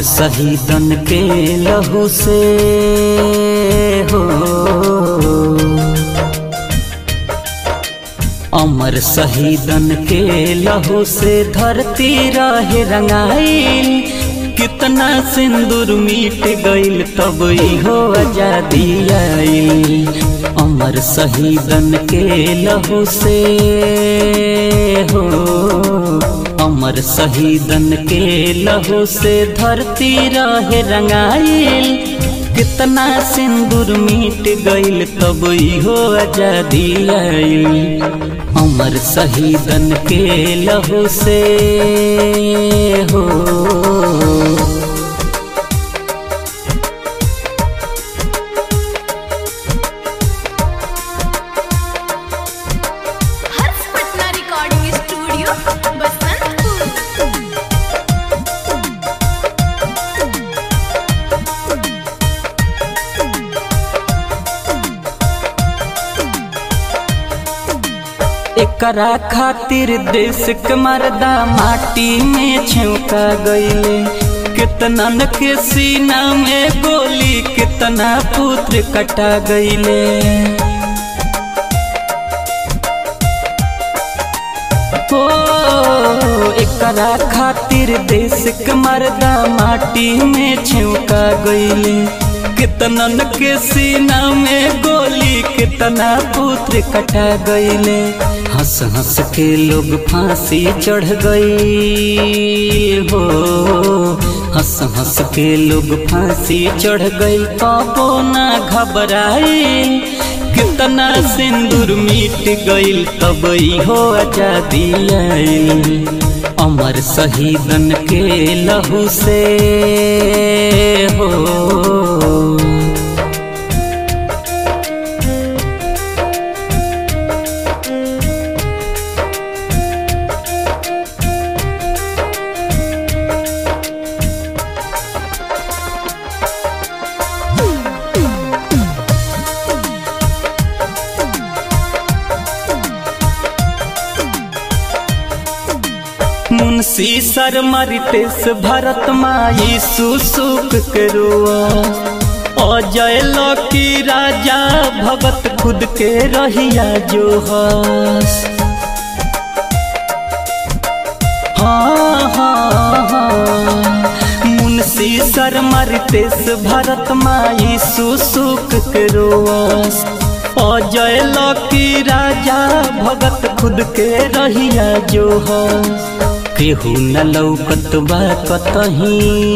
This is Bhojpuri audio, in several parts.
शहीदन के लहू से हो अमर शहीदन के लहू से धरती रहे रंगाइल कितना सिंदूर मीट गइल तब इहो आजादी आइल अमर शहीदन के लहू से हो अमर शहीदन के लहू से धरती रहे रंगाइल कितना सिंदूर मीट गइल तब इहो आजादी आइल अमर शहीदन के लहू से हो हर्ष पटना रिकॉर्डिंग स्टूडियो बसंतपुर एकरा खातिर देश के मर्दा माटी में छौका गईले कितना के सीना में गोली कितना पुत्र कटा गईले हो एकरा खातिर देश के मर्दा माटी में छौका गईले कितनन के सीना में गोली कितना पुत्र कटा गईले हंस हंस के लोग फांसी चढ़ गई हो हंस हंस के लोग फांसी चढ़ गई पापो ना घबराई कितना सिंदूर मिट गइल तब इहो आजादी आइल अमर शहीदन के लहू से हो मुंशी शर्मा रितेश भरत माई सुसुक के रुआ अजय लकी राजा भगत खुद के रहिया जो हस हाँ हाँ हाँ मुंशी शर्मा रितेश भरत माई सुसुक के रोस अजय लकी राजा भगत खुद के रहिया जो हस केहू न लौकत बा कतही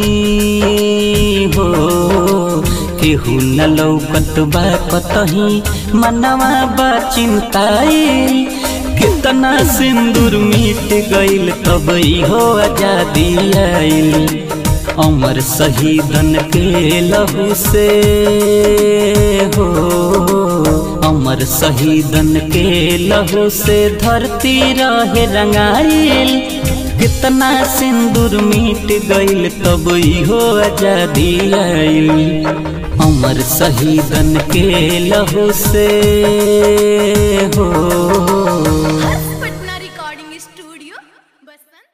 हो केहू न लौकत बा कतही मनवा बा चिंताई कितना सिंदूर मिट गइल तब इहो आजादी आइल अमर शहीदन के लहू से हो अमर शहीदन के लहू से धरती रहे रंगाइल कितना सिंदूर मिट गइल तब इहो आजादी आइल अमर शहीदन के लहू से हो हर्ष पटना रिकॉर्डिंग स्टूडियो बसंत